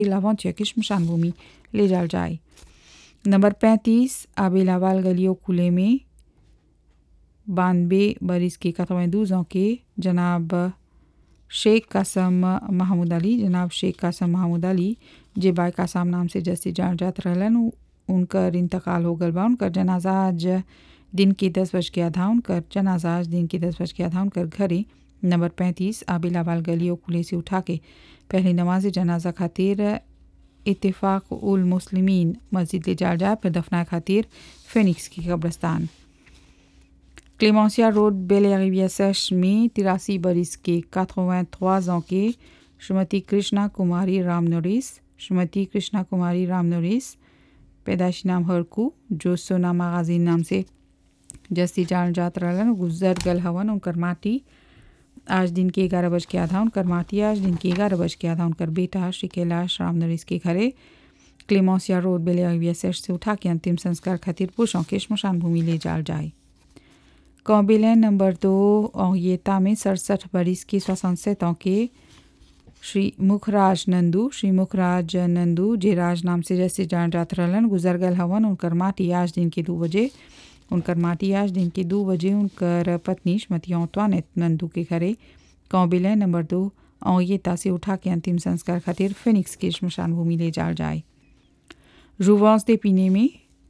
लावंतिया की शमशान भूमि ले जाल जाए नंबर पैंतीस आबेलावाल गलियो कुले में बानबे बरिस के कतवें के जनाब शेख कासम महमूद अली जनाब शेख कासम महमूद अली जे बाय कासम नाम से जैसे जान जात रहलन उनकर इंतकाल हो गल बा उनकर जनाजा आज दिन के दस बज के आधा उनकर जनाजा आज दिन के दस बज के आधा उनकर घरे नंबर पैंतीस आबिलावाल गलियों खुले से उठा के पहली नमाज जनाजा खातिर इतफाक उल मुस्लिमीन मस्जिद ले जाल जाए फिर दफना खातिर फिनिक्स की कब्रस्तान क्लेमेंसिया रोड बेले सेश में तिरासी बरिस के काथोवें ans के श्रीमती कृष्णा कुमारी राम नोरिस श्रीमती कृष्णा कुमारी राम नोरिस पैदाइशी नाम हरकू जो सोना मागाजीन नाम से जस्ती जान जात रहलन गुजर गल हवन उनकर माटी आज दिन के ग्यारह बज के आधा उनकर माटी आज दिन के ग्यारह बज के आधा उनकर बेटा श्री कैलाश राम नरिस के घरे क्लेमोसिया रोड बेले से उठा के अंतिम संस्कार खातिर पुरुषों के शमशान भूमि ले जाल जाए कौबिलैन नंबर दो औयता में सड़सठ बरिस के सोसठ के श्री मुखराज नंदू श्री मुखराज नंदू जे राज नाम से जैसे जान जात रहलन गुजर गल हवन उनकर माटी आज दिन के दो बजे उनकर माटी आज दिन के दो बजे उनकर पत्नी श्रीमती औतवान नंदू के घरे कौबिलैन नंबर दो औयता से उठा के अंतिम संस्कार खातिर फिनिक्स के शमशान भूमि ले जाल जाए रूवांस दे पीने में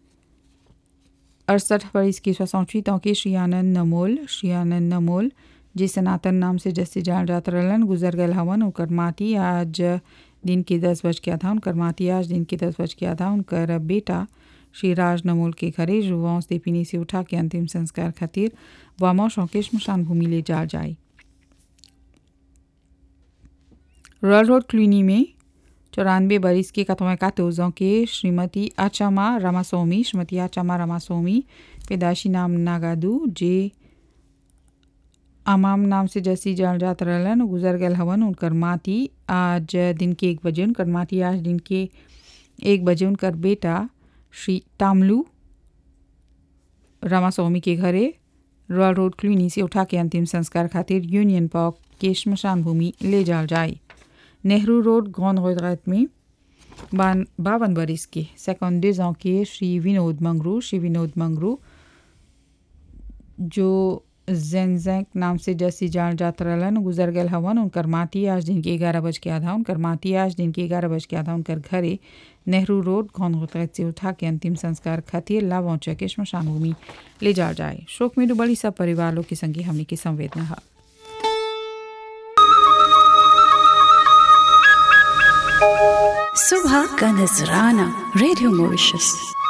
अड़सठ बरिस के सोसठ के श्री आनंद नमोल श्री आनंद नमोल जे सनातन नाम से जैसे जान जात रहलन गुजर गल हवन उनकर माटी आज दिन के दस बज के आधा उनकर माटी आज दिन के दस बज के आधा उनकर बेटा श्री राज नमोल के घरे जुवांस देपिनी से उठा के अंतिम संस्कार खातिर वामो शौके शमशान भूमि ले जा जाए रॉयल रोड क्लिनी में चौरानवे बरिस के कतवें कातोजों के श्रीमती आचामा रामास्वामी श्रीमती आचामा रामास्वामी पैदाशी नाम नागादू जे अमाम नाम से जैसी जान जात रहलन गुजर गल हवन उनकर माटी आज दिन के एक बजे उनकर माटी आज दिन के एक बजे उनकर बेटा श्री तामलू रामास्वामी के घरे रॉयल रोड क्लिनी से उठा के अंतिम संस्कार खातिर यूनियन पार्क के शमशान भूमि ले जाल जाए नेहरू रोड गौन गुजरात में बान बावन बरिस के सेकंड के श्री विनोद मंगरू श्री विनोद मंगरू जो जेनजैक नाम से जैसी जान जात रहलन गुजर गल हवन उनकर माटी आज दिन के ग्यारह बज के आधा उनकर माटी आज दिन के ग्यारह बज के आधा उनकर घरे नेहरू रोड गौन गुजरात से उठा के अंतिम संस्कार खातिर लावौचा के शमशान भूमि ले जा जाए शोक में डुबड़ी सब परिवार लोग के संगे हमने की संवेदना है सुबह का नजराना रेडियो मॉरिशस